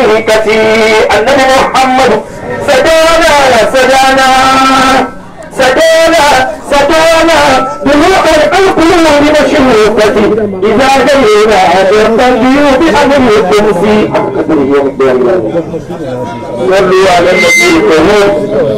طريقتي النبي محمد سدانا سدانا سدانا سدانا بروح القلوب مشروقتي إذا جينا يرتدي بأمر الكرسي صلوا على النبي الكريم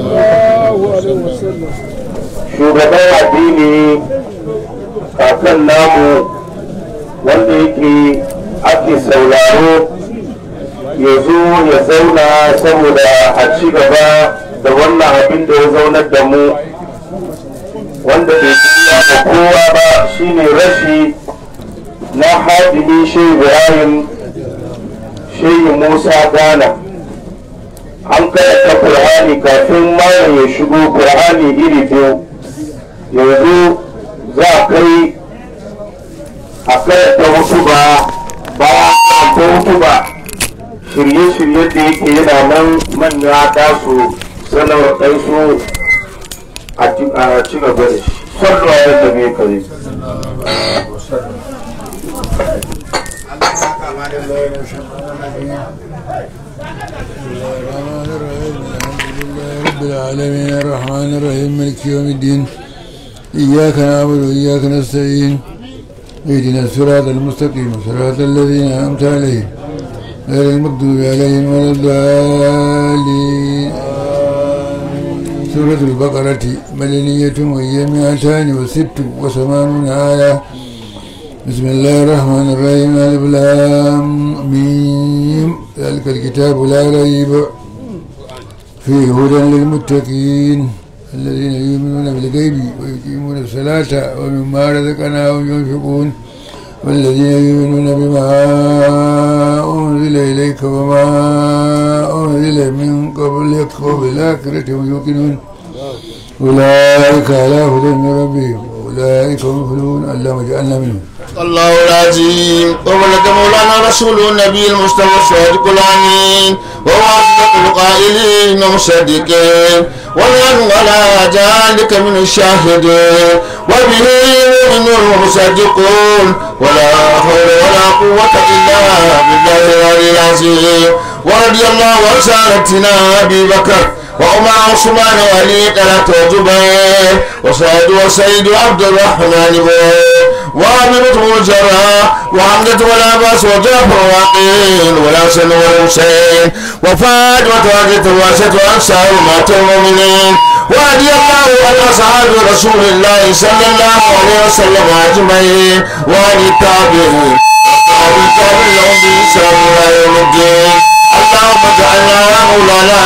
shugaban addini kakan namu wanda yake ake sauraro ya zo ya zauna saboda a ci gaba da wannan abin da ya zaunar da mu wanda bai biya da kowa ba shine rashi na hadimi shehu ibrahim shehu musa ghana an karanta qur'ani kafin malam ya shigo qur'ani iri biyu yanzu za a kai a karanta wasu ba ba karanta wasu ba shirye-shirye da yake yana nan manya da su sanar ɗansu a ci gaba da shi sallu a yadda mai kare رب العالمين الرحمن الرحيم مالك يوم الدين إياك نعبد وإياك نستعين اهدنا الصراط المستقيم صراط الذين أنعمت عليهم غير المغضوب عليهم ولا الضالين سورة البقرة مدنية وهي مئتان وست وثمانون آية بسم الله الرحمن الرحيم ألف لام ميم ذلك الكتاب لا ريب فيه هدى للمتقين الذين يؤمنون بالغيب ويقيمون الصلاة ومما رزقناهم ينفقون والذين يؤمنون بما أنزل إليك وما أنزل من قبلك وبالآخرة هم يوقنون أولئك على هدى من ربهم أولئك هم المفلحون اللهم اجعلنا منهم الله العظيم وولد مولانا رسول النبي المصطفى الصادق الامين وهو اصدق القائلين ومصدقين ونحن على ذلك من الشاهدين وبه يؤمنون ومصدقون ولا حول ولا قوة إلا بالله العلي العظيم ورضي الله عن سادتنا أبي بكر وعمر عثمان وعلي طلحة وزبير وسعد وسيد عبد الرحمن بن وعامر الجراح وحمزة والعباس وجعفر وعقيل والحسن والحسين وفاطمة وعزة وعشة وأنصار مات المؤمنين ورضي الله عن أصحاب رسول الله صلى الله عليه وسلم أجمعين وعن التابعين وعن التابعين لهم بإحسان إلى يوم الدين اللهم اجعلنا مولانا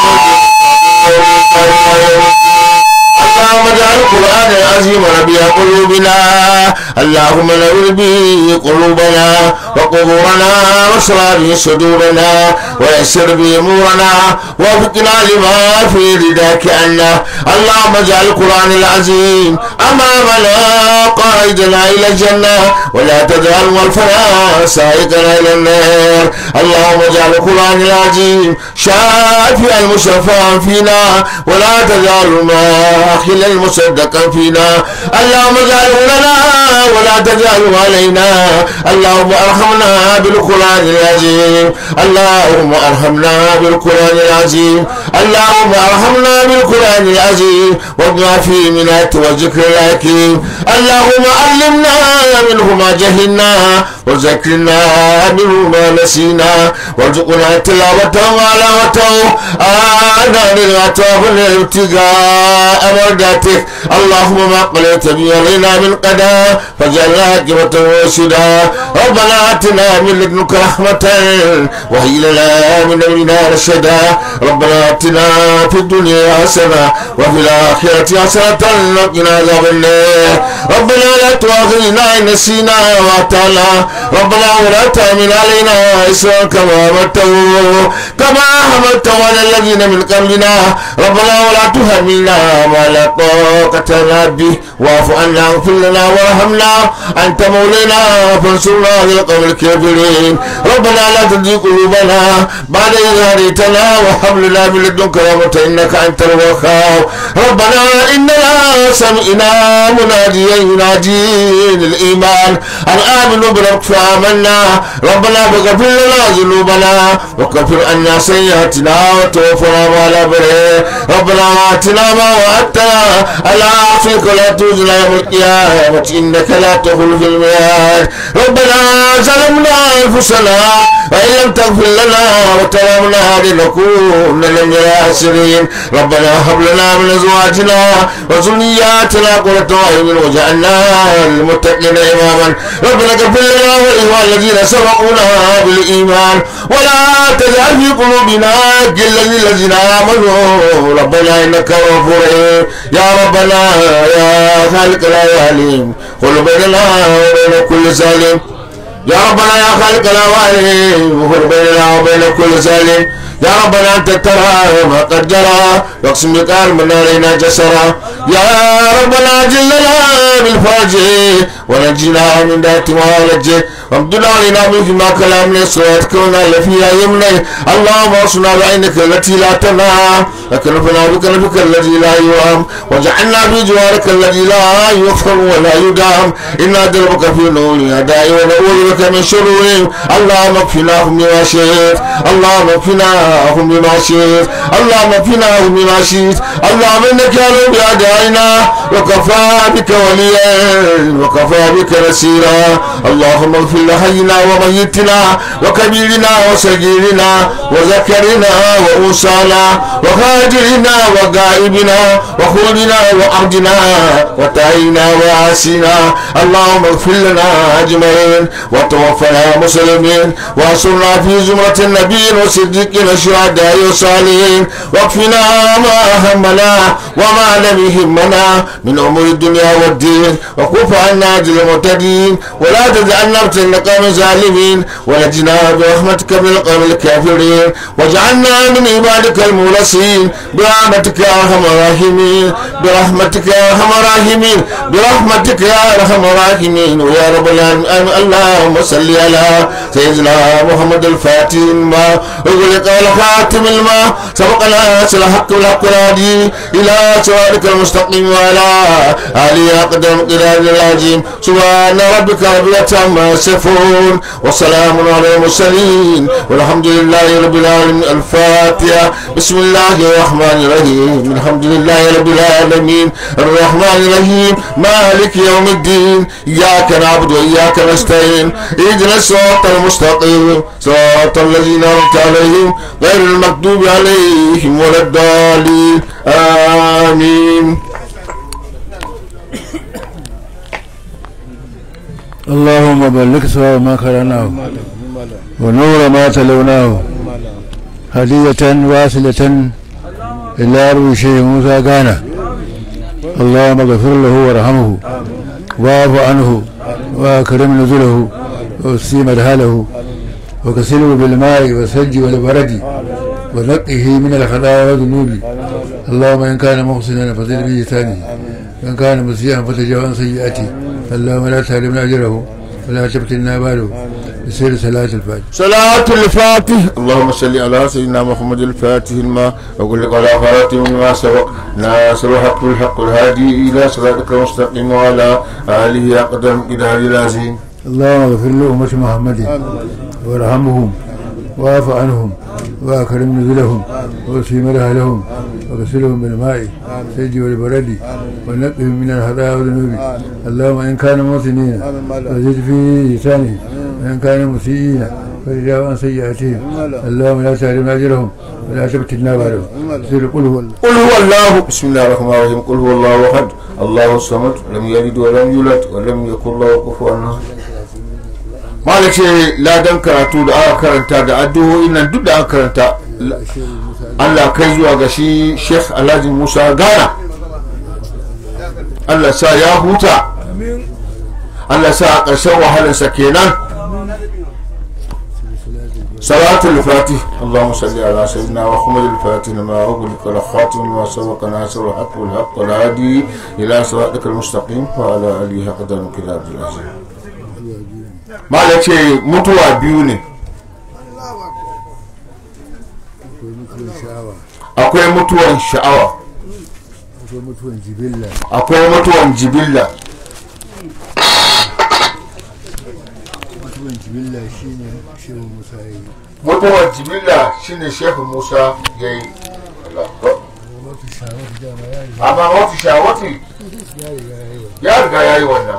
اللهم اجعل القرآن العظيم ربيع قلوبنا اللهم نور به قلوبنا وقبورنا واشرح به صدورنا ويسر به امورنا وفقنا لما في رداك عنا اللهم اجعل القرآن العظيم امامنا قائدنا الى الجنه ولا تجعل والفنا سائقنا الى النار اللهم اجعل القرآن العظيم شافيا المشفعا فينا ولا تجعل ماخلا المصدقا فينا اللهم اجعله لنا ولا تجعله علينا اللهم ارحمنا بالقران العظيم اللهم ارحمنا بالقران العظيم اللهم ارحمنا بالقران العظيم وابنا فيه من الآيات والذكر الحكيم اللهم علمنا منه ما جهلنا وذكرنا منه ما نسينا وارزقنا تلاوته وعلاوته آنا للغطاف الابتغاء مرضاتك اللهم ما قلت بي علينا من قدا فجعلنا عاقبة رشدا ربنا آتنا من لدنك رحمة وهي لنا من أمرنا رشدا ربنا آتنا في الدنيا حسنة وفي الآخرة حسنة وقنا عذاب النار ربنا لا تؤاخذنا إن نسينا وأطعنا ربنا ولا تحمل علينا إسرا كما حملته كما حملته على الذين من قبلنا ربنا ولا تحملنا ما لا طاقة لنا به واعف عنا واغفر لنا وارحمنا أنت مولانا فانصرنا على القوم الكافرين ربنا لا تزغ قلوبنا بعد إذ هديتنا وهب لنا من لدنك رحمة إنك أنت الوهاب ربنا إننا سمعنا مناديا ينادي للإيمان أن آمنوا بربكم نمت فآمنا ربنا فاغفر لنا ذنوبنا وكفر عنا سيئاتنا وتوفنا مع الأبرار ربنا آتنا ما وعدتنا على عفوك لا تخزنا يوم القيامة إنك لا تخلف الميعاد ربنا ظلمنا أنفسنا وإن لم تغفر لنا وترحمنا لنكون من الخاسرين ربنا هب لنا من أزواجنا وذرياتنا قرة أعين واجعلنا للمتقين إماما ربنا اغفر لنا ولإخوان الذين سبقونا بالإيمان ولا تجعل في قلوبنا غلا للذين آمنوا ربنا إنك غفور رحيم يا ربنا يا خالق العالمين قل بيننا وبين كل سالم يا ربنا يا خالق الأوائل وفر بيننا وبين كل سالم يا ربنا أنت ترى ما قد جرى واقسم بقال من علينا جسرا يا ربنا جلنا بالفرج ونجينا من ذات معالجه وابدنا علينا من فيما كلام نسوات كونا لفيها يمني اللهم اصنع بعينك التي لا تنام وكنفنا بكنفك الذي لا يرام وجعلنا في جوارك الذي لا يغفر ولا يدام إنا دربك في نور أداء ونعوذ بك من شرورهم اللهم اكفناهم بما شئت اللهم اكفناهم بما شئت اللهم اكفناهم بما شئت اللهم انك على بأدائنا وكفى بك وليا وكفى بك نسيرا اللهم اغفر لحينا وميتنا وكبيرنا وصغيرنا وذكرنا وأنثانا وخادرنا وغائبنا وخولنا وعبدنا وتعينا وعاسينا اللهم اغفر لنا أجمعين وتوفنا مسلمين وانصرنا في زمرة النبيين والصديقين الشهداء والصالحين واكفنا ما همنا وما لم يهمنا من أمور الدنيا والدين وكف عنا أجل المعتدين ولا تجعلنا فتنة قوم ظالمين ونجنا برحمتك من القوم الكافرين واجعلنا من عبادك المولسين برحمتك يا ارحم الراحمين برحمتك يا ارحم الراحمين برحمتك يا ارحم الراحمين ويا رب العالمين اللهم صل على سيدنا محمد الفاتح ما اغلق الخاتم الماء سبقنا سل حق الحق الهادي الى صراطك المستقيم وعلى اله اقدم قدام العظيم سبحان ربك رب العزه عما يصفون وسلام على المرسلين والحمد لله رب العالمين الفاتحه بسم الله الرحمن الرحيم الحمد لله رب العالمين الرحمن الرحيم مالك يوم الدين اياك نعبد واياك نستعين اهدنا الصراط المستقيم صراط الذين انعمت عليهم غير المكتوب عليهم ولا الضالين امين اللهم بلغ سوى ما قرأناه ونور ما تلوناه هدية واصلة إلى أرض شيخ موسى غانا اللهم اغفر له وارحمه واعف عنه واكرم نزله واسي مدخله وكسله بالماء والثلج والبرد ونقه من الخطايا والذنوب اللهم ان كان محسنا فزد بلسانه وان كان مسيئا فتجاوز عن سيئاته اللهم لا تحرمنا اجره ولا تفتنا باله بسير صلاة الفجر صلاة الفاتح اللهم صل على سيدنا محمد الفاتح الماء وقل لك على فاتح ما سبق ناصر الحق بالحق الهادي إلى صراطك المستقيم وعلى آله أقدم إلى العظيم اللهم اغفر لأمة محمد وارحمهم واعف عنهم واكرم نزلهم واسي مرحلهم وغسلهم بالماء الثلج والبرد ونقهم من الخطايا والذنوب اللهم ان كانوا محسنين فزد في لسانه وان كانوا مسيئين فرجعوا عن سيئاتهم اللهم لا تحرمنا اجرهم ولا تفتنا بعدهم سر قل هو الله قل هو الله بسم الله الرحمن الرحيم قل هو الله أحد الله الصمد لم يلد ولم يولد ولم يكن له كفوا أحد mala ce ladan karatu da aka karanta da addu'o'in nan duk da aka karanta Allah kai zuwa ga shi Sheikh Alhaji Musa Gana Allah sa ya huta Allah sa a ƙarshen wahalarsa kenan صلاة الفاتح اللهم صل على سيدنا محمد الفاتح لما أغلق الخاتم لما سبق ناصر الحق والحق والهادي إلى صراطك المستقيم وعلى آله قدر كتاب العظيم ما ce mutuwa biyu ne akwai mutuwan sha'awa akwai mutuwan jibilla akwai mutuwan jibilla jibilla shine shehu musa ya yi mutuwar jibilla shine shehu musa ya yi wato shawar dama ya riga amma wata shawati ya riga ya yi wa ya riga ya yi wannan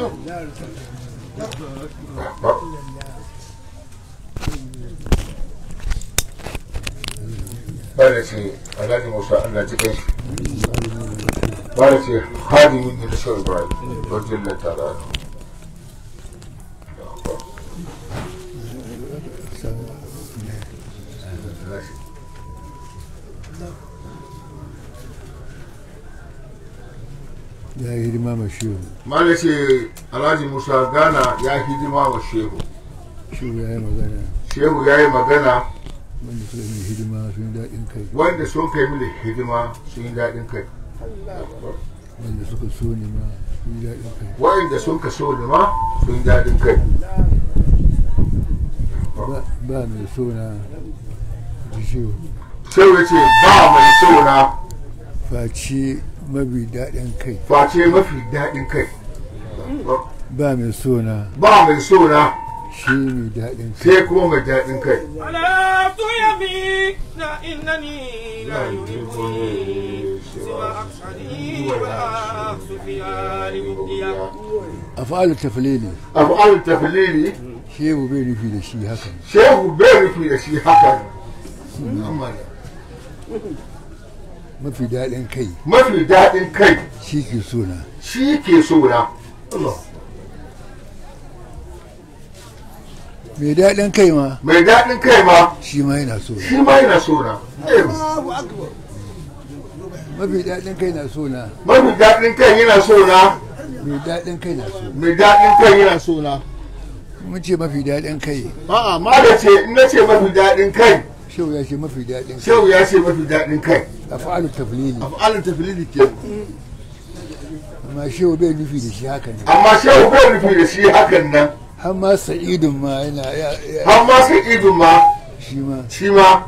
bada ce alhaji musa allah ji kai bada ce hadimin ne na shehu ibrahim wajen lantara ya yi hidima ma shehu mala ce alhaji musa gana ya hidima wa shehu shehu ya yi magana shehu ya yi magana wanda suka yi hidima sun yi daɗin kai wanda sun kai mini hidima sun yi daɗin kai wanda suka so ne ma sun yi daɗin kai wa'inda sun ka so ni ma sun yi daɗin kai ba ba mai so na ji shehu shehu ya ce ba mai so na face mabi daɗin kai face mafi daɗin kai ba mai so na ba mai so na shi mai daɗin kai sai kuma mai daɗin kai حلفت يمين إنني لا يهمني سوى أقصدي وسفيان مبديا a fa'alar tafilili abu al tafilili shehu bai nufi da shi haka shehu bai rufi da shi haka Amma mafi daɗin kai mafi daɗin kai shi ke so na shi ke so na mai daɗin kai ma mai daɗin kai ma shi ma yana so na shi ma yana so na mafi daɗin kai na so na mafi daɗin kai yana so na mai daɗin kai na so mai daɗin kai yana so na mun ce mafi daɗin kai a'a ma da ce in na ce mafi daɗin kai shehu ya ce mafi daɗin kai shehu ya ce mafi daɗin kai a fa'alar tafilili abu al tafilili ke amma shehu bai nufi da shi haka ne amma shehu bai rufi da shi hakan nan har ma sa'idun ma yana ya ya- har ma sai idun ma shi ma shi ma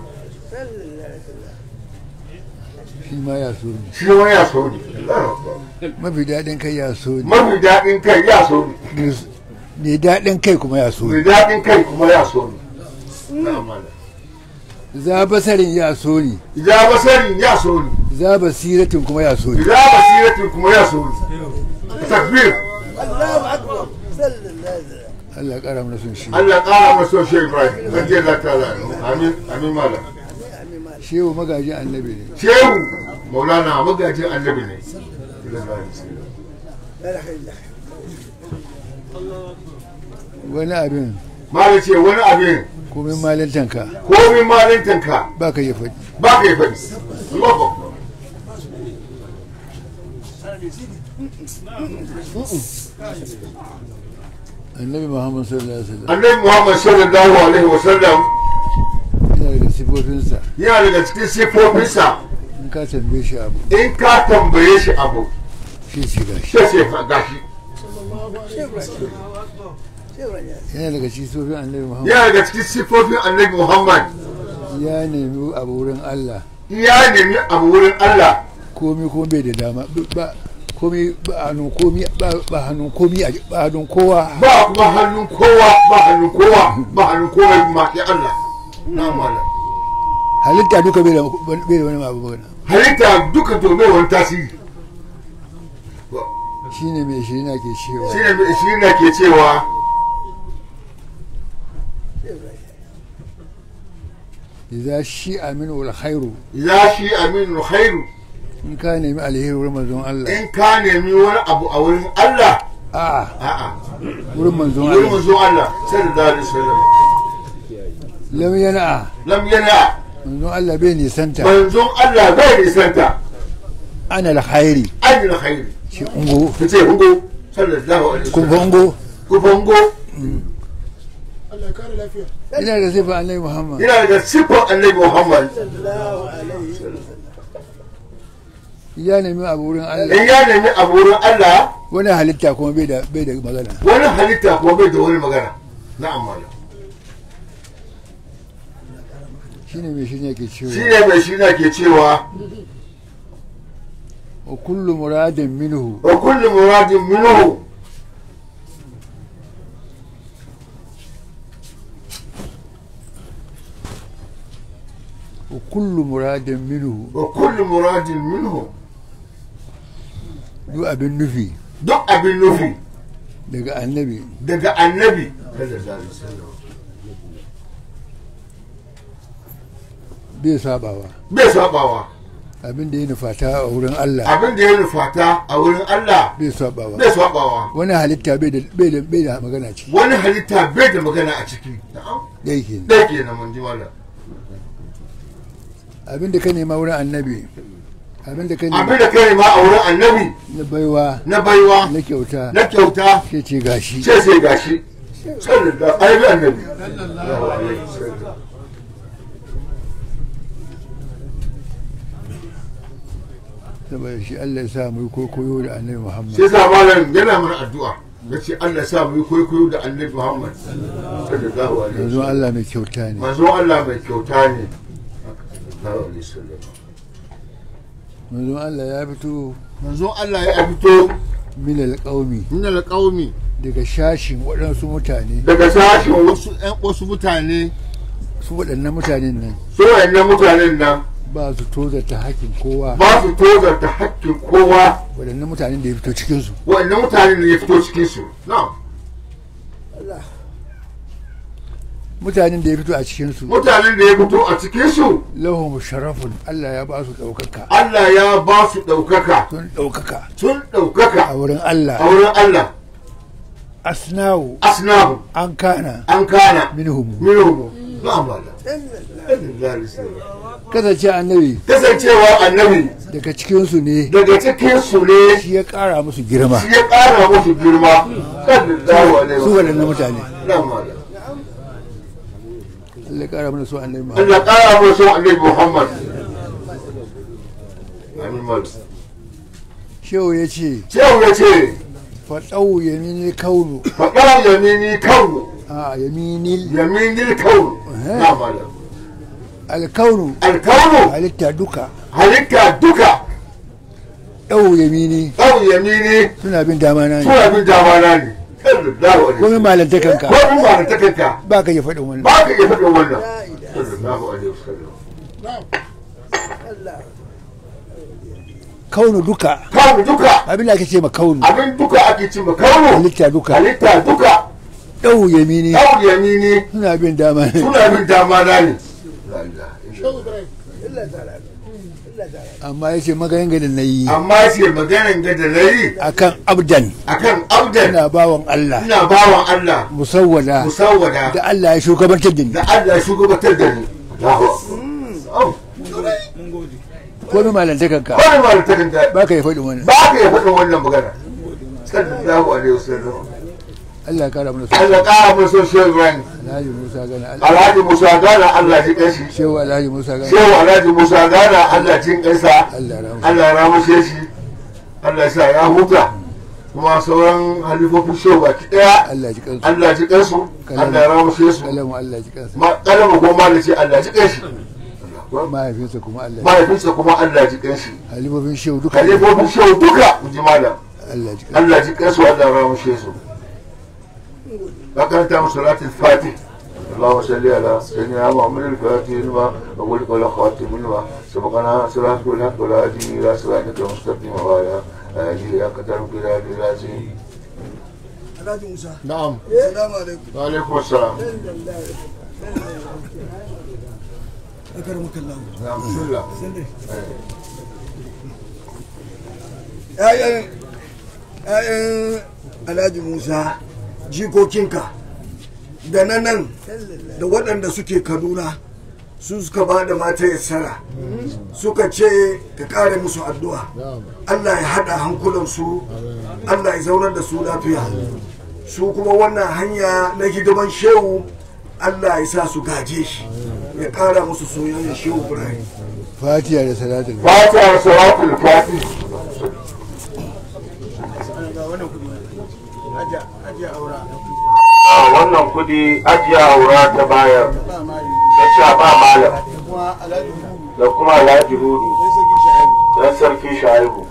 shi ma ya so ne shi ma ya so ne mafi daɗin kai ya so ne mafi daɗin kai ya so ne Mai- mai daɗin kai kuma ya so mai ne daɗin kai kuma ya so ne za basarin ya so ne idan basarin ya so ne za basiratin kuma ya so ne idan basiratin kuma ya so ne takbir Allah ƙara mana son shi Allah ƙara masa shi Ibrahim zan je da ta amin amin malam shehu magajin annabi ne shehu maulana magajin annabi ne wani abin malam ce wani abin komai malantanka komin malintanka ba ka yi faɗi ba ka yi faɗi Allahu Akbar. annabi muhammad sallallahu alaihi wasallam annabi Muhammad sallallahu alaihi wasallam yana daga sifofinsa yana daga cikin sifofinsa in ka tambaye shi abu in ka tambaye shi abu shi shiga shi sai ce gashi yana daga cikin sifofin annabi muhammad yana daga cikin sifofin annabi Muhammad ya nemi abu wurin allah ya nemi abu wurin Allah komi kuma bai da dama ba komi ba hannun komi ba ba hannun komi a ba hannun kowa ba kuma hannun kowa ba hannun kowa ba hannun kowa kuma ya Allah na mala halitta duka bai da bai da wani abu ba halitta duka to bai wani tasiri shine mai shi na ke cewa shi ne shi ne ke cewa idza shi aminu wal khairu ya shi aminu khairu in ka nemi alheri wurin manzon Allah in ka nemi wani abu a wurin Allah a'a a'a wurin manzon wurin Allah manzo Allah sallallahu alaihi wasallam lam yana lam yana manzon Allah bai nisanta manzon Allah bai nisanta ana al khairi ajin khairi shi ungo kace hungo sallallahu alaihi kun wasallam fango ku fango ina da sifa annabi Muhammad yana daga sifar annabi Muhammad ya nemi abu wurin Allah in ya nemi abu wurin Allah wani halitta kuma bai da bai da magana wani halitta kuma bai da wani magana na'am malam shine mai shi ne ke shi cewa ne mai shi na ke cewa wa kullu muradin minhu wa kullu muradin minhu wa kullu muradin minhu wa kullu muradin minhu duk abin nufi duk abin nufi daga annabi daga annabi sallallahu alaihi wasallam bai sabawa bai sabawa abin da ya nufata a wurin Allah abin da ya nufata a wurin Allah bai sabawa bai sabawa wani halitta bai da bai da bai da magana ciki wani halitta bai da magana a ciki na'am dai ke dai kenan mun ji mallam abin da ka nema wurin annabi abin da ka abin nema da kai ma a wurin annabi na baiwa na baiwa na kyauta na kyauta ke ce gashi sai sai gashi sallallahu alaihi annabi sallallahu alaihi wasallam saboda shi Allah ya sa mu yi koyo da annabi Muhammad sai sa malam yana mana addu'a ya ce Allah ya sa mu yi kwaikwayo da annabi Muhammad sallallahu alaihi yanzu wasallam Allah mai kyauta ne manzo Allah mai kyauta ne sallallahu alaihi wasallam yanzu Allah ya fito manzo Allah ya fito min alqaumi min alqaumi daga shashin waɗansu mutane daga sashen wasu ƴan wasu mutane su waɗannan mutanen nan su wayannan mutanen nan ba su tozarta hakkin kowa ba su tozarta hakkin kowa waɗannan mutanen da ya fito cikinsu wayannan mutanen da ya fito cikin su na'am mutanen da ya fito a cikinsu mutanen da ya fito a cikin su lahum sharafun Allah ya ba su ɗaukaka Allah ya ba su ɗaukaka sun ɗaukaka sun a ɗaukaka wurin a Allah wurin Allah asnawu asnahu an kana an kana minhum minhum na'am Allah kasance annabi kasancewa annabi daga cikinsu ne daga cikin su ne shi ya ƙara musu girma shi ya ƙara musu girma sallallahu alaihi su wasallam waɗannan mutane na'am Allah Allah ya ƙara mana su annabi Muhammad Allah ƙara musu annabi Muhammad amin malam shehu ya ce Shehu ya ce faɗau yamini kaunu faɗa yamini kaunu a yamini yamini kaunu na malam alkaunu alkaunu halitta duka halitta duka ɗau yamini ɗau yamini suna bin dama na ne suna bin dama na ne sallallahu alaihi komai malantakanka ko in ba da takanka ba ka yi faɗin wannan ba ka iya faɗin wannan sallallahu alaihi wasallam kaunu duka kaunu duka abin da ake ce ma kaunu abin duka ake cin kaunu halitta duka halitta duka ɗau yamini ɗau yamini suna bin dama ne suna bin dama na ne amma ya ce maganin gadin na yi amma ce maganan ga da nayi akan abdan akan abdan ina bawan Allah ina bawan Allah musawwada musawwada da Allah ya shugabantar da ni da Allah shugabatar da ni Allahu Akbar. komai malantakanka Wani ma da takanka ba ka yi faɗin wannan ba ka iya faɗin wannan magana sallallahu alaihi wasallam Allah ya kara mana su Allah ƙara mun so shehu Ibrahim Alhaji Musa gana Alhaji Musa Gana Allah ji kanshi shehu Alhaji Musa gana shehu Alhaji Musa Gana Allah jin kansa Allah ya rahama Allah ya ramushe shi Allah ya sa ya huta kuma sauran halifofin shehu baki daya Allah ji kansu Allah ji kansu Allah ya ramushe su kalamu Allah ji kansu ma kalamu ko ma ce Allah ji kanshi mahaifinsa kuma Allah ji mahaifinsa kuma Allah ji kanshi halifofin shehu duka halifofin shehu duka in ji malam Allah ji kansu Allah ji kansu Allah ya ramushe su فكانت صلاة الفاتح اللهم صل على سيدنا محمد الفاتح لما أقول ولا خاتم لما سبقنا صلاة الحق ولا هدي إلى صراطك المستقيم وعلى آله أقدر بلاد العظيم Alhaji Musa. نعم Assalamu alaikum. وعليكم السلام Akarmuka Allah. نعم بسم الله ‘Ya'yan ‘ya'yan Alhaji Musa jikokinka da na nan da waɗanda suke Kaduna su suka ba da mata yassara suka ce ka ƙara musu addu'a Allah ya haɗa hankulansu Allah ya zaunar da su lafiya su kuma wannan hanya na hidiman shehu Allah ya sa su gaje shi ya ƙara musu soyayya shehu Ibrahim fatiha da salatul فاتح صلاة الفاتح wannan kudi ajiya aura ta bayar ta ce ba malam da kuma alhaji hudu dan sarki shaibu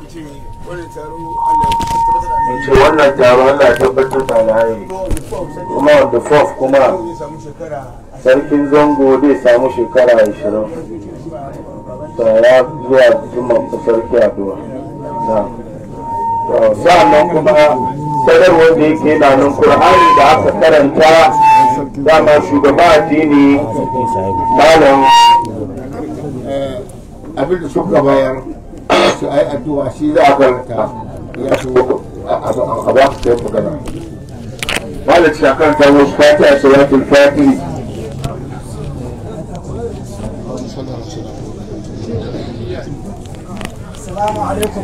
in ce wannan taro Allah ya tabbatar da alhairi kuma on the fourth kuma sarkin zango zai samu shekara 20 ya zuwa zuma sarki addu'a na sa'annan kuma sadarwar da yake na nan qur'ani da aka karanta dama shugaba addini malam abin da suka bayar su ai addu'a shi za a karanta ya so a ba su sai magana malam shakan ta wasu fatiha salatul fatihi Assalamu alaikum.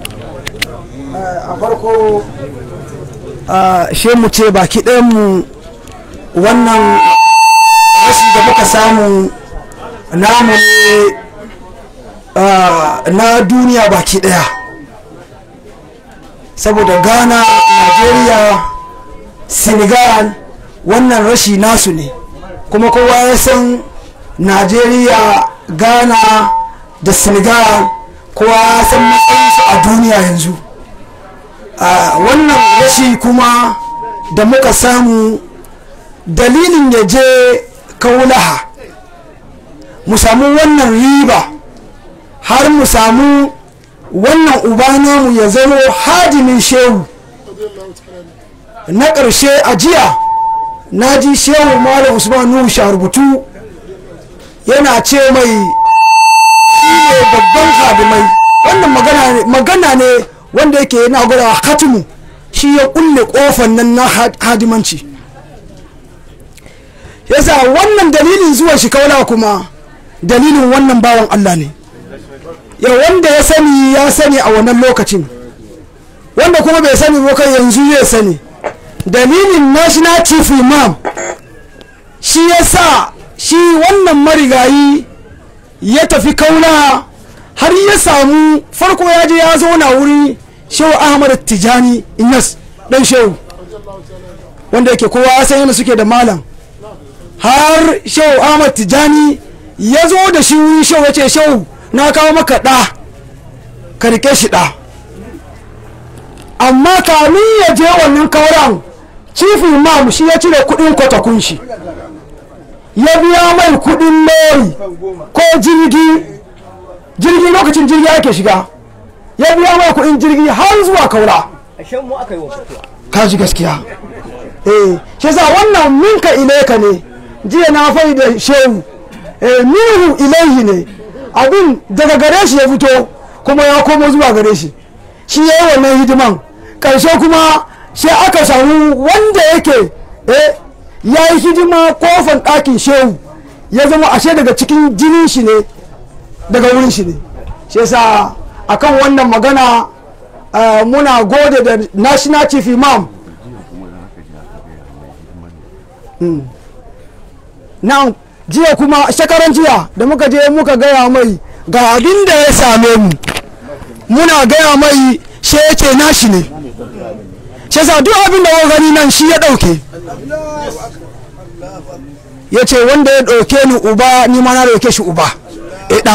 a farko she mu ce baki mu wannan rashi da muka samu namu ne na duniya baki ɗaya saboda ghana nigeria senegal wannan rashi nasu ne kuma kowa ya san nigeria ghana da senegal kowa ya san matsayinsu a duniya yanzu a wannan rashi kuma da muka samu dalilin ya je kaulaha mu samu wannan riba har mu samu wannan uba namu ya zama hadimin shehu na ƙarshe a jiya na ji shehu malam usman nuhu sharubutu yana ce mai shi ne babban hadimai wannan magana ne wanda yake yana gwada hatimu shi ya kulle kofan nan na hadimanci yasa wannan dalilin zuwa shi kaula kuma dalilin wannan bawan Allah ne ya wanda ya sani ya sani a wannan lokacin wanda kuma bai sani ba kai yanzu ya sani dalilin national chief imam shi ya sa shi wannan marigayi ya tafi kaula har ya samu farko ya je ya zauna wuri shehu ahmad tijani inas dan shehu wanda yake kowa ya san yana suke da malam har shehu ahmad tijani ya zo da shi wuri shehu ya ce shehu na kawo maka ɗa ka rike shi ɗa amma kamin ya je wannan kauran chief imam shi ya cire kuɗin kwatakun shi ya biya mai kuɗin lori ko jirgi jirgi lokacin jirgi ake shiga ya biya mai kuɗin jirgi har zuwa kaura ka ji gaskiya eh shi sa wannan minka ilaika ne jiya na fai da shehu eh minhu ilaihi ne abin daga gare shi ya fito kuma ya komo zuwa gare shi shi ya yi wannan hidiman karshe kuma sai aka samu wanda yake eh ya yi hidima kofan ɗakin shehu ya zama ashe daga cikin jinin shi ne daga wurin shi ne shi yasa akan wannan magana muna gode da national chief imam nan jiya kuma shekaran jiya da muka je muka gaya mai ga abin da ya same mu muna gaya mai shi ya ce nashi ne shi yasa duk abin da gani nan shi ya ɗauke ya ce wanda ya ɗauke ni uba ni ma na ɗauke shi uba ɗa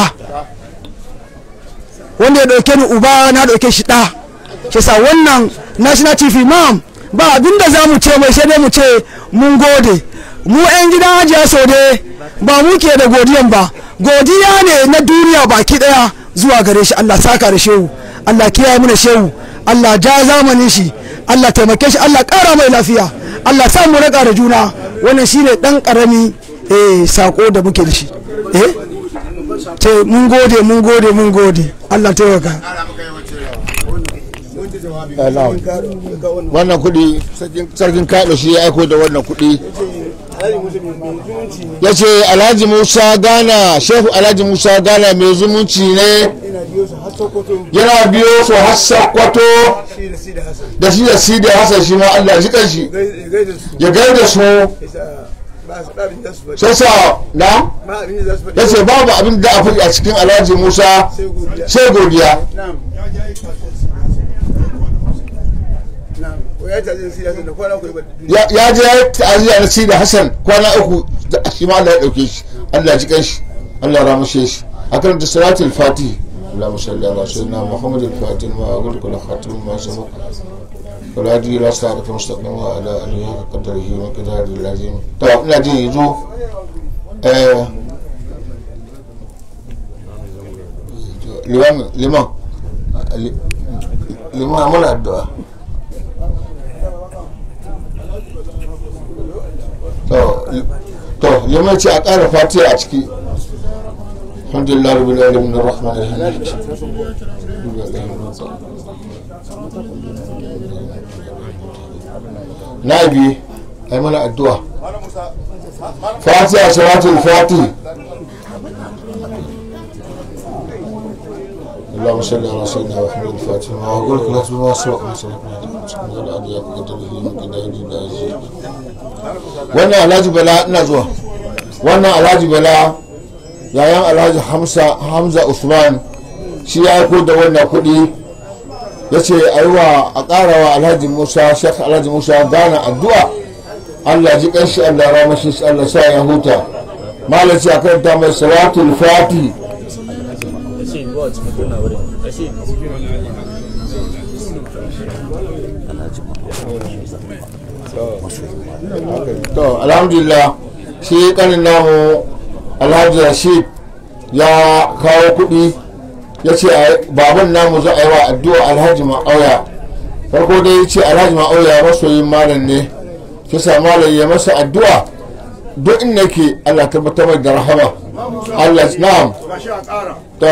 wanda ya ɗauke ni uba na ɗauke shi ɗa shi sa wannan national chief imam ba abinda za mu ce mai sai dai mu ce mun gode mu 'yan gidan hajiya saude ba mu ke da godiyan ba godiya ne na duniya baki ɗaya zuwa gare shi allah saka da shehu allah kiyaye mana shehu allah ja zamanin shi allah taimake shi allah ƙara mai lafiya allah sa mu raka da juna wannan shine ɗan ƙarami eh sako da muke da shi eh ce mun gode mun gode mun gode Allah taimaka wannan kudi sarkin kaɗo shi ya aiko da wannan kudi ya ce alhaji musa gana shehu alhaji musa gana mai zumunci ne yana biyo su har sakwato da shi da si da hasan shi ma allah shi kanshi ya gaida su sai sa na ya ce babu abin da a faɗi a cikin alhaji musa sai godiya ya je ya ta'aziyya na si da hassan kwana uku shi ma Allah ya ɗauke shi Allah ji kanshi Allah ya ramushe shi a kan da salatul fatih اللهم صل على سيدنا محمد الفاتح ما أقول كل خاتم ما سبق ولا دي لا صراط مستقيم وعلى آله قدره وقدره اللازم طبعا ina jin yanzu liman liman li- liman muna addu'a to li- to liman ce a ƙara fatiha a ciki alhamdulillah rabbil alamin arrahman arrahim nabi ai mana addu'a fatiha salatul fatih اللهم صل على سيدنا محمد الفاتح ما اقول لك لا تبغى سوق ما سوق wannan alhaji bala ina zuwa wannan alhaji bala yayan alhaji hamza hamza usman shi ya aiko da wannan kuɗi ya ce a yi wa a ƙara wa alhaji musa shek alhaji musa gana addu'a allah ji ƙanshi allah ramashi shi allah sa ya huta malaci a karanta mai salatul fati to alhamdulillah shi kanin namu alhaji rashid ya kawo kuɗi ya ce baban namu za a yi wa addu'a alhaji ma'auya farko dai ya ce alhaji ma'auya masoyin malam ne kisa malam ya masa addu'a duk inda ke allah tabbatar mai da rahama allah na'am to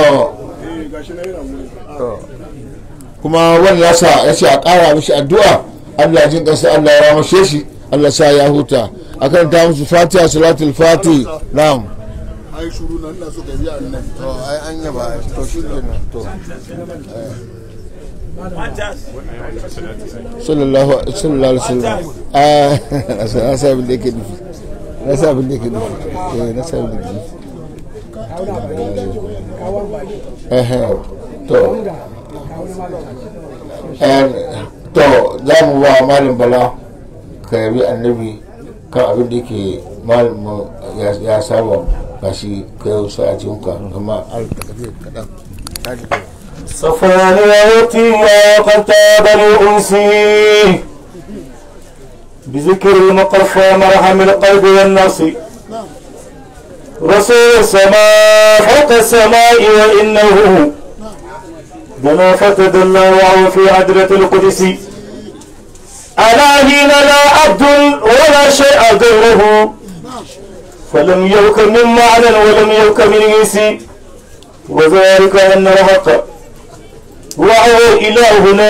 kuma wani nasa ya ce a ƙara mishi addu'a allah jin ƙasa allah ya ramashe shi allah sa ya huta akan ta musu fatiha salatul fati na'am ai shuru nan na so ka biya annabi to ai an yaba to shi kenan to sallallahu sallallahu alaihi wasallam ah na sa abin da yake nufi na sa abin da yake nufi eh na sa abin da yake nufi eh eh to eh to za mu ba malam bala ka yabi annabi kan abin da yake malamin ya saba ba shi kai wasu a jinka amma kaɗan صفانيتي وقد تاب لأنسي بذكر المقفى مرحم القلب والنص رسول السماء فوق السماء وإنه دنا فتدلى وهو في عدلة القدس ألا حين لا عبد ولا شيء غيره فلم يوك من معنى ولم يوك من إنسي وذلك أن الحق وهو إلهنا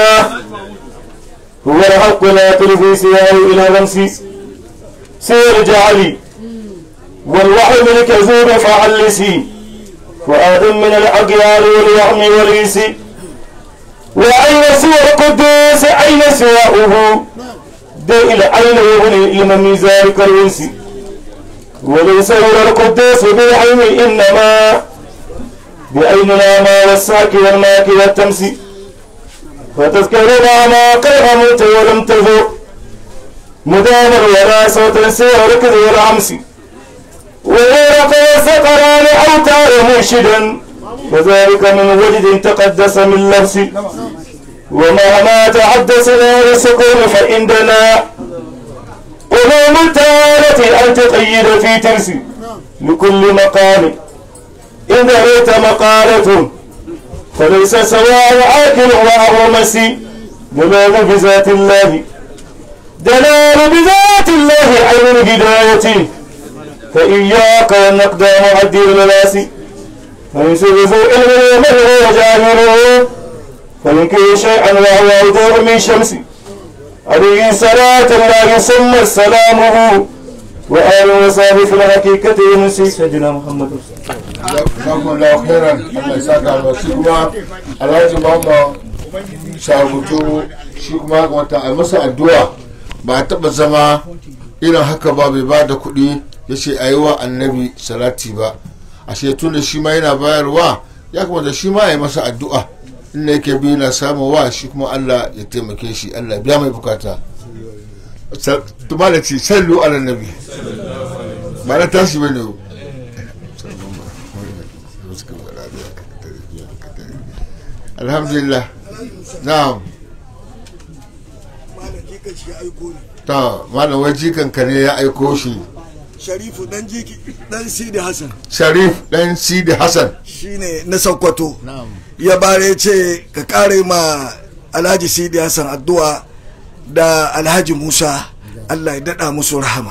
هو الحق لا تلفي سواه إلى غمسي سير جعلي والوحي من كذوب فعلسي وآدم من الأقيال والوهم والإنس وأين سوى القدوس أين سواؤه دي إلى أين يغني العلم من ذلك الإنس وليس هو القدوس بالعلم إنما بأين الأعمى والساك والماك والتمس فتذكرنا ما قد غمت ولم تذوق مدامر ولا صوت سوى ركض والعمس وغيرك السقران أوتار مرشدا وذلك من وجد تقدس من لبس ومهما تحدثنا بالسكون فإننا علوم التالة أن تقيد في ترس لكل مقام إن رأيت مقالة فليس سواء عاكل وأهو مسي دلال بذات الله دلال بذات الله عين الهداية فإياك والنقد معدي الملاس فليس ذو علم من هو جاهل فينكر شيئا وهو وضوء من شمس عليه صلاة الله ثم سلامه وآل وصحبه في الحقيقة ينسي سيدنا محمد Zakon da khairan Allah ya saka ba shi kuma Alhaji Muhammad Shagutu shi kuma wata a masa addu'a ba a taba zama irin haka ba bai ba da kuɗi ya ce a yi wa annabi salati ba a tun da shi ma yana bayarwa ya kamata shi ma ya yi masa addu'a inda yake bi na samu wa shi kuma Allah ya taimake shi Allah biya mai bukata tumala ce sallu ala nabi ba na tashi bane ne alhamdulillah na'am malam jikan shi ya aiko ni ta malam wai jikan ka ne ya aiko shi sharifu dan jiki dan sidi hassan sharif dan sidi hassan shine na sokoto ya bare ce ka kare ma alhaji sidi hassan addu'a da alhaji musa allah ya daɗa musu rahama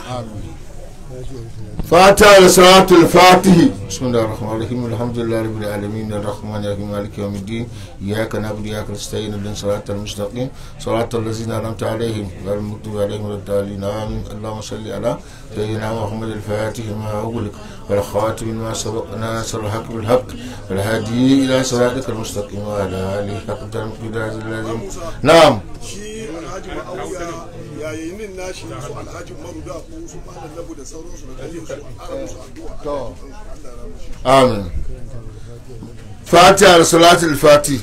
فاتح لصلاة الفاتح بسم الله الرحمن الرحيم الحمد لله رب العالمين الرحمن الرحيم مالك يوم الدين إياك نعبد وإياك نستعين اهدنا الصراط المستقيم صراط الذين أنعمت عليهم غير المغضوب عليهم ولا الضالين آمين اللهم صل على سيدنا محمد الفاتح ما أغلق والخاتم ما سبق ناصر الحق بالحق والهادي إلى صراطك المستقيم وعلى آله حق القدر الذي نعم shi alhaji ma'auya yayin nashi su alhaji maruda ko su malam labu da sauransu da kaje su ara musu addu'a آمين فاتحة لصلاة الفاتح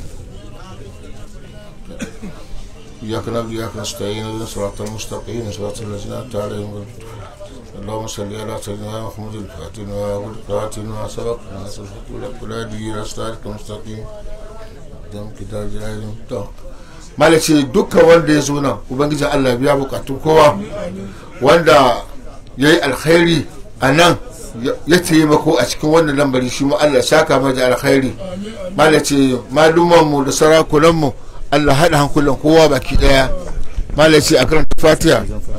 إياك نعبد وإياك نستعين اهدنا الصراط المستقيم صراط الذين أنعمت عليهم اللهم صل على سيدنا محمد الفاتح والفاتح ما سبق ناصر الحق والهادي إلى صراطك المستقيم دم كتاب جلالهم malace dukkan wanda ya zo nan ubangijin allah biya bukatun kowa wanda ya yi alkhairi a nan ya taimako a cikin wannan lambari shi mu allah saka mai da alkhairi malace malumanmu da sarakunanmu allah haɗa hankulan kowa baki ɗaya malace a karanta fatiha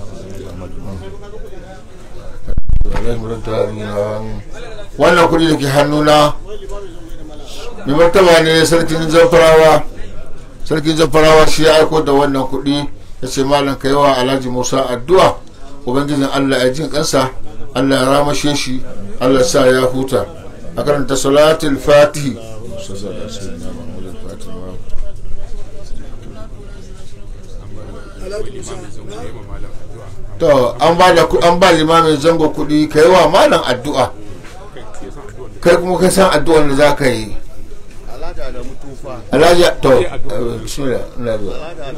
wannan kuɗi da ke hannuna mai martaba ne sarkin zamfarawa sarkin zamfarawa shi ya aiko da wannan kuɗi ya ce malam ka yawa alhaji musa addu'a ubangijin allah ya jin kansa allah ya ramashe shi allah sa ya huta a karanta salatul fatihi to an ba da an ba limamin zango kuɗi ka yawa malam addu'a kai kuma ka san addu'ar da za ka yi alhaji to bismillah ina zuwa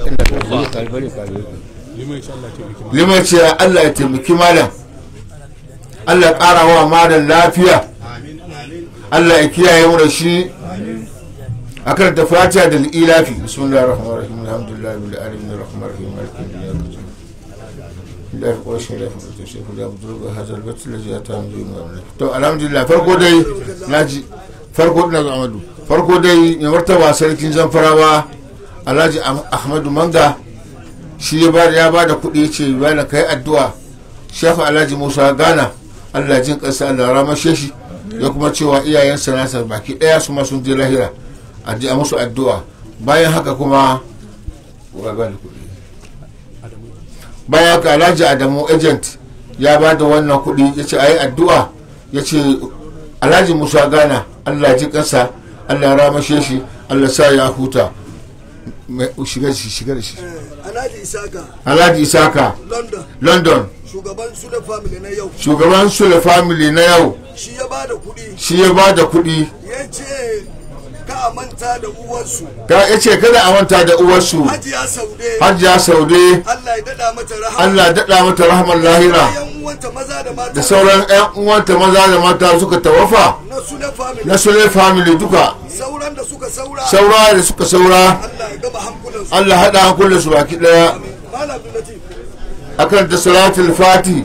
liman ce allah ya taimaki malam allah ya ƙara wa malam lafiya allah ya kiyaye mu da shi a kan ta fatiha da ilafi bismillah rahman rahim alhamdulillah bil alamin rahman rahim maliki yawm الله قوش لا فرد شيخ لا بدرب هذا البيت الذي أتى من دون تو الحمد لله فرقو داي ناجي فرقو دنا عمدو farko dai mai martaba sarkin zamfarawa alhaji ahmadu manga shi ya ba da kuɗi ya ce bayan kai addu'a shafa alhaji musa gana allah jin ƙasa allah ramashe shi ya kuma cewa iyayensa nasa baki ɗaya su sun je lahira a ji a musu addu'a bayan haka kuma bayan haka alhaji adamu agent ya ba da wannan kuɗi ya ce a yi addu'a ya ce alhaji musa gana allah ji ƙasa Allah ramashe shi Allah sa ya huta shiga shi shiga da shi alhaji isaka Alhaji Isaka london London shugaban sule family na yau shugaban Sule family na yau shi ya ba da kuɗi shi ya ba da kuɗi ya ce ka a manta da uwarsu ka ya ce kada a manta da uwarsu hajiya saude Hajiya Saude allah ya daɗa mata rahama Allah daɗa mata rahmar lahira yan uwanta maza da mata da sauran 'yan uwanta maza da mata suka tawafa na sule family na Sule family duka sauran da suka saura saura da suka saura allah ya gama hankulansu Allah haɗa hankulan su baki ɗaya malam abdullatif akan ta salatul fati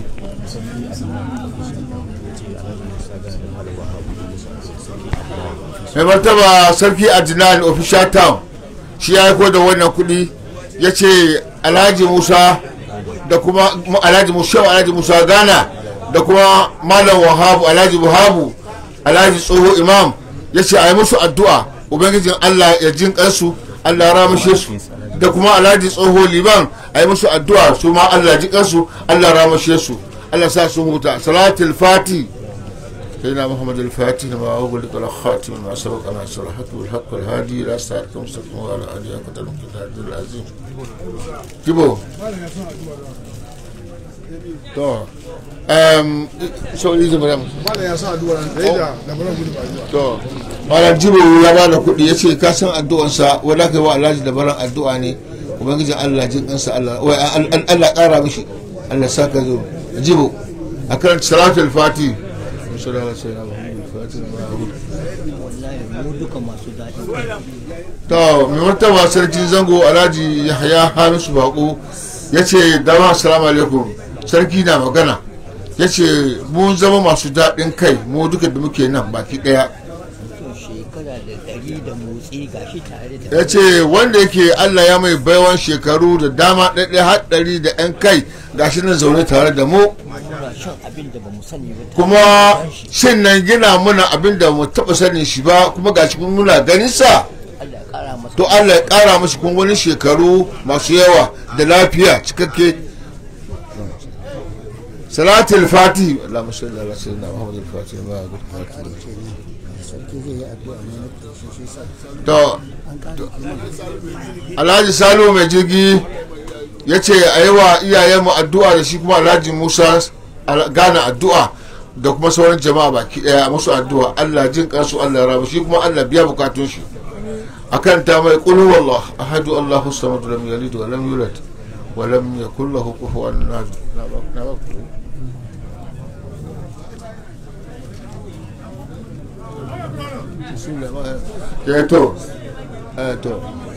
mai martaba sarki adnan official town shi ya aiko da wannan kudi ya ce alhaji musa da kuma alhaji musa alhaji musa ghana da kuma malam wahabu alhaji buhabu alhaji tsoho imam ya ce a yi musu addu'a ubangijin allah ya jin kansu allah ya ramashe su da kuma alhaji tsoho liban a yi musu addu'a su ma allah ji kansu allah ya ramashe su allah sa su huta salatul fati سيدنا محمد الفاتح ما أغلق الخاتم ما سبق أنا سرحته الحق والهادي إلى صراط المستقيم وعلى آله قدر الكتاب العظيم جيبو تو um so izi mu malam ya sa addu'a da ya da bara gudu ba addu'a to malam jibo ya ba da kuɗi ya ce ka san addu'ansa wanda kai wa alhaji da baran addu'a ne ubangijin Allah jin kansa Allah wai Allah ƙara mishi Allah saka zo jibo akan salatul fati sallallahu alaihi wasallam mu duka masu daɗi to mai martaba sarkin zango alhaji yahya hamisu bako ya ce dama assalamu alaikum sarki na magana ya ce mun zama masu daɗin kai mu duka da muke nan baki ɗaya shekara da ɗari da motsi gashi tare da ya ce wanda yake allah ya mai baiwan shekaru da dama ɗaiɗai har ɗari da 'yan kai gashi nan zaune tare da mu muna shan abin da ba mu sani ba kuma shin nan gina muna abin da mu taɓa sanin shi ba kuma gashi kun muna ganin sa Allah ya kara masa to allah ya ƙara mashi kun wani shekaru masu yawa da lafiya cikakke salatul fati Allahumma salli ala sayyidina Muhammad al-Fatih ma to to- Alhaji Salo mai jirgi ya ce a yi wa iyayenmu addu'a da shi kuma Alhaji Musa gane addu'a da kuma sauran jama'a baki daya musu addu'a Allah jin kansu Allah rabu shi kuma Allah biya bukatun shi akan ta mai qul wallah ahadu Allahu samad lam yalid wa lam yulad wa lam yakul lahu kufuwan ahad Na ba- na ba ku. Eh, to eh, to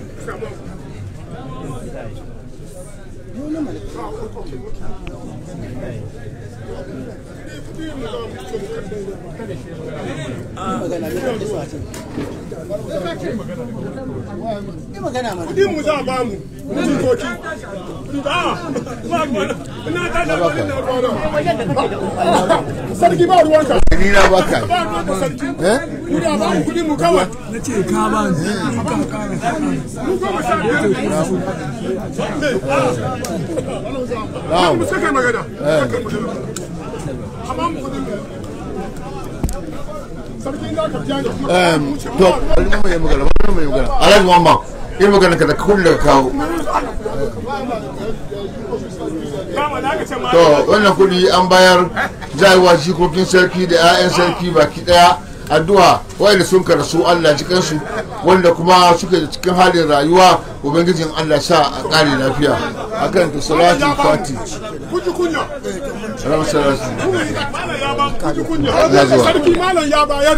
kudi mu za a ba mu jikoki a ba mu ina ta da wani na ruwa sarki ba ruwanka ni na baka ba ruwanka sarki eh kudi a ba mu kudi mu kawai na ce ka ba ni aka kara mu goma sha biyar na'am mu saka magana saka magana amma mu kudi mu sarki za ka biya ni Em, to alin mai magana wannan mai magana alhaji mamma in magana ka da kun da kawo kama da aka ce ma to wannan kudi an bayar jaiwa jikokin sarki da 'ya'yan sarki baki daya addu'a wanda sun karasu Allah ji kansu wanda kuma suke da cikin halin rayuwa ubangijin Allah sa a kare lafiya akan ta salatu fati kuji kunya ran salatu malam ya ba kuji kunya Ya zuwa. sarki malam ya bayar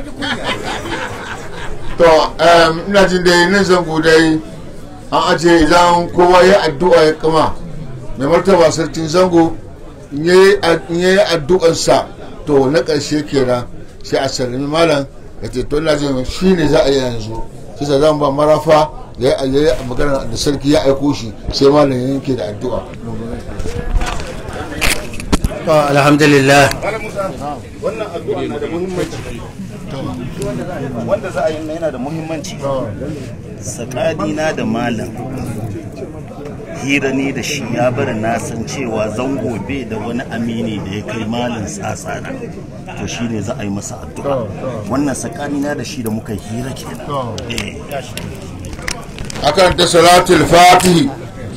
to em, ina jin dai nan zango dai an aje idan kowa ya addu'a ya kama mai martaba sarkin zango in yayi in yayi addu'ansa to na ƙarshe kenan sai a sallami malam ya ce to ina jin shi ne za a yi yanzu sai sa zan ba marafa ya yi ya yi magana da sarki ya aiko shi sai malam ya yanke da addu'a To, alhamdulillah wannan addu'a na da muhimmanci wanda za a yi na yana da muhimmanci tsakanina da malam hira ne da shi ya bari na san cewa zango bai da wani amini da ya kai malam tsatsana to shi ne za a yi masa addu'a wannan tsakanina da shi da muka hira kenan eh akan ta salatul fatihi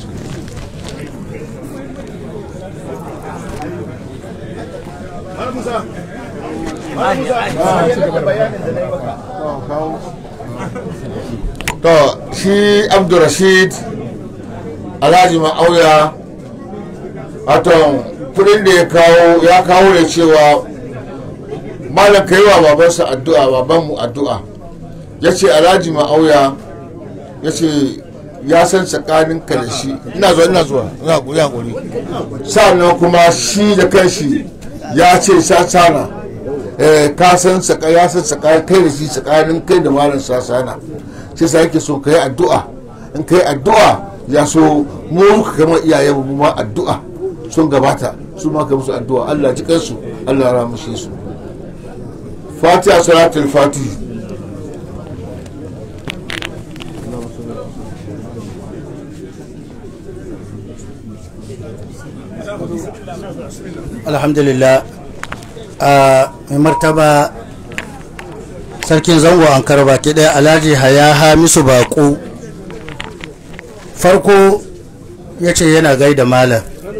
to shi abdurrashid alhaji ma'auya wato kudin da ya kawo ya kawo da cewa malam ka yi wa babansa addu'a babanmu addu'a ya ce alhaji ma'auya ya ce ya san tsakanin ka da shi ina zuwa ina zuwa ina guri ina guri sannan kuma shi da kanshi ya ce sasana eh ka san tsaka ya san tsakanin kai da shi tsakanin kai da malam sasana shi sa yake so kai addu'a in kai addu'a ya so mu ka kama iyayen mu ma addu'a sun gabata su ma ka musu addu'a Allah ji kansu Allah ya ramushe su Fatiha salatul Fatih alhamdulillah a mai martaba sarkin zango an karba ke ɗaya alhaji haya hamisu baƙo farko ya ce yana gaida malam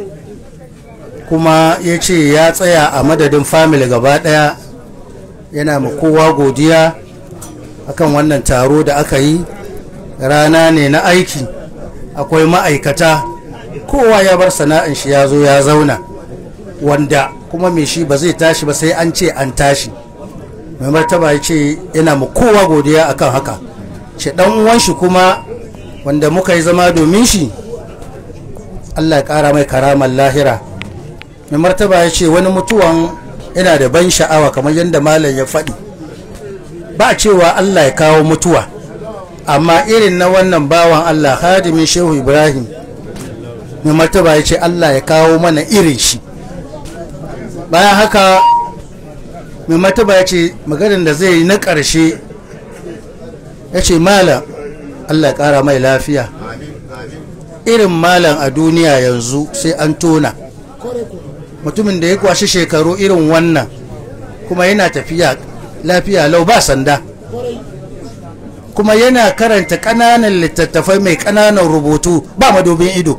kuma ya ce ya tsaya a madadin family gaba ɗaya yana ma kowa godiya akan wannan taro da aka yi rana ne na aiki akwai ma'aikata kowa ya bar sana'in shi ya zo ya zauna wanda kuma mai shi ba zai tashi ba sai an ce an tashi mai martaba ya ce yana mu kowa godiya akan haka ce dan uwan shi kuma wanda muka yi zama domin shi Allah ya kara mai karamar lahira mai martaba ya ce wani mutuwan yana da ban sha'awa kamar yadda malam ya faɗi ba cewa Allah ya kawo mutuwa amma irin na wannan bawan Allah hadimin shehu ibrahim mai martaba ya ce Allah ya kawo mana irin shi bayan haka mai martaba ya ce maganin da zai yi na ƙarshe ya ce malam Allah ya ƙara mai lafiya irin malam a duniya yanzu sai an tona mutumin da ya kwashi shekaru irin wannan kuma yana tafiya lafiya lau ba sanda kuma yana karanta ƙananan littattafai mai ƙananan rubutu ba madobin ido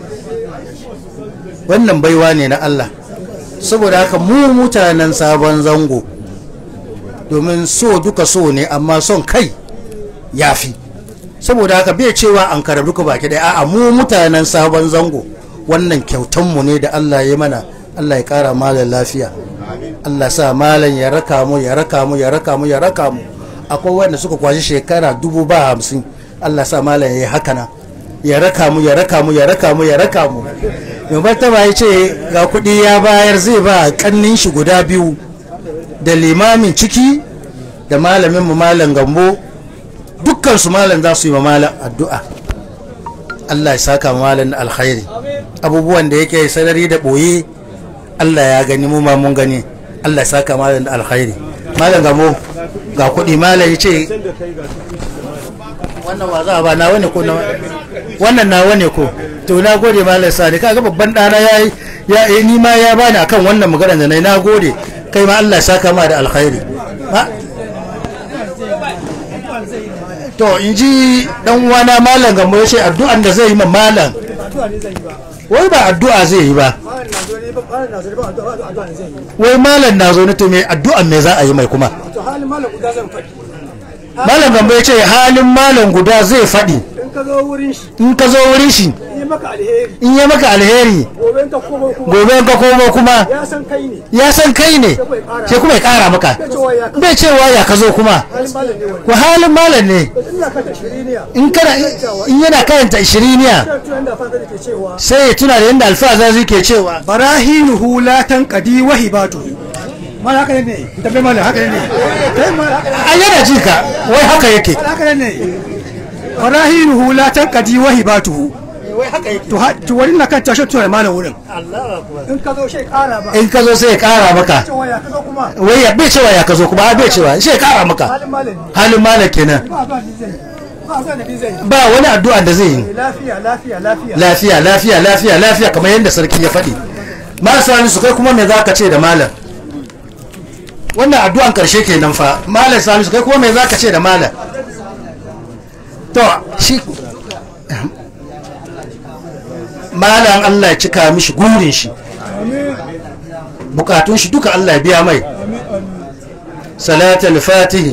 wannan baiwa ne na Allah saboda haka mu mutanen sabon zango domin so duka so ne amma son kai ya fi saboda haka bai cewa an kara duka baki ɗaya a'a mu mutanen sabon zango wannan kyautanmu ne da Allah ya mana Allah ya kara malam lafiya Allah sa malam ya raka mu ya raka mu ya raka mu ya raka mu akwai wanda suka kwashi shekara dubu ba hamsin Allah sa malam ya yi haka na ya raka mu ya raka mu ya raka mu ya raka mu mai martaba ya ce ga kuɗi ya bayar zai ba kannin shi guda biyu da limamin ciki da malamin mu malam gambo dukkan su malam za su yi ma malam addu'a Allah ya saka ma malam alkhairi abubuwan da yake sarari da ɓoye Allah ya gani mu ma mun gani Allah ya saka malam da alkhairi malam gamo ga kuɗi malam ya ce wannan wa za a ba na wani ko na wannan na wani ko to na gode malam sani kaga babban ɗana ya yi ya yi ni ma ya bani akan wannan magana da nayi na gode kai ma Allah ya saka ma da alkhairi to in ji dan uwana malam gamo ya ce addu'an da zai yi ma malam wai ba addu'a zai yi ba wai malam na zo na to me addu'an me za a yi mai kuma malam gambo ya ce halin malam guda zai faɗi in ka zo wurin shi in ka zo wurin shi yi maka alheri in ya maka alheri gobe ka komo kuma gobe ka komo kuma ya san kai ne ya san kai ne sai kuma ya kara maka bai cewa ya ka zo kuma halin malam ne wani ko halin malam ne ina ka ta shiriniya in kana in yana karanta ishiriniya kan tunan da fata da ke cewa sai ya tuna da yadda alfaza zai ke cewa barahinuhu la tanqadi wa hibatu mala haka ne tabe mala haka ne kai mala haka a yana ji ka wai haka yake haka ne barahinuhu la tanqadi wa hibatuhu wai haka yake to ha to wani na kan tashi tunan malam wurin in ka zo shi kara ba in ka zo sai ya kara maka cewa ya ka zo kuma wai ya bai cewa ya ka zo kuma a bai cewa sai ya kara maka halin malam ne halin malam kenan ba ba ni zai ba ba ni zai ba wani addu'a da zai yi lafiya lafiya lafiya lafiya lafiya lafiya lafiya kamar yadda sarki ya faɗi marasa su kai kuma me za ka ce da malam wannan addu'an karshe kenan fa malam salisu kai kuma me za ka ce da malam to shi malam Allah ya cika mishi gurin shi bukatun shi duka Allah ya biya mai salatul fatihi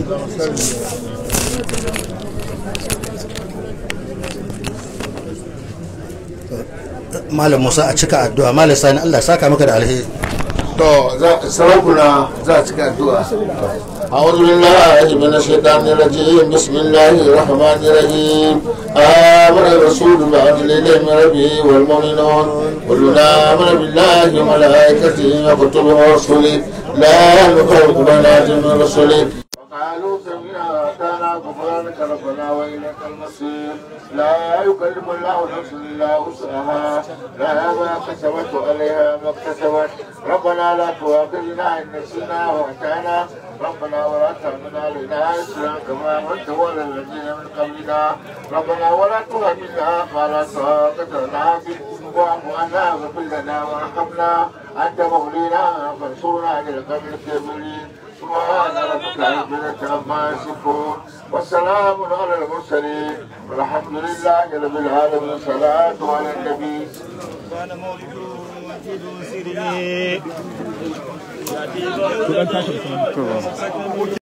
malam musa a cika addu'a malam sani Allah ya saka maka da alheri to sarakuna za a cika addu'a أعوذ بالله من الشيطان الرجيم بسم الله الرحمن الرحيم آمن الرسول بأن إليه من ربه والمؤمنون كلنا آمن بالله وملائكته وكتبه ورسله لا نفرق بين أحد من رسله وقالوا سمعنا وأطعنا غفرانك ربنا وإليك المصير لا يكلم الله نفسا إلا وسعها لها ما كسبت وعليها ما اكتسبت ربنا لا تؤاخذنا إن نسينا وأتانا ربنا ولا تحمل علينا إسرا كما أنت ولا الذين من قبلنا ربنا ولا تهملنا ما لا طاقة لنا به واعف عنا واغفر لنا وارحمنا أنت مولينا فانصرنا على القوم الكافرين سبحان ربك رب العزة عما يصفون والسلام على المرسلين والحمد لله رب العالمين صلاة على النبي كان مولده وجد سره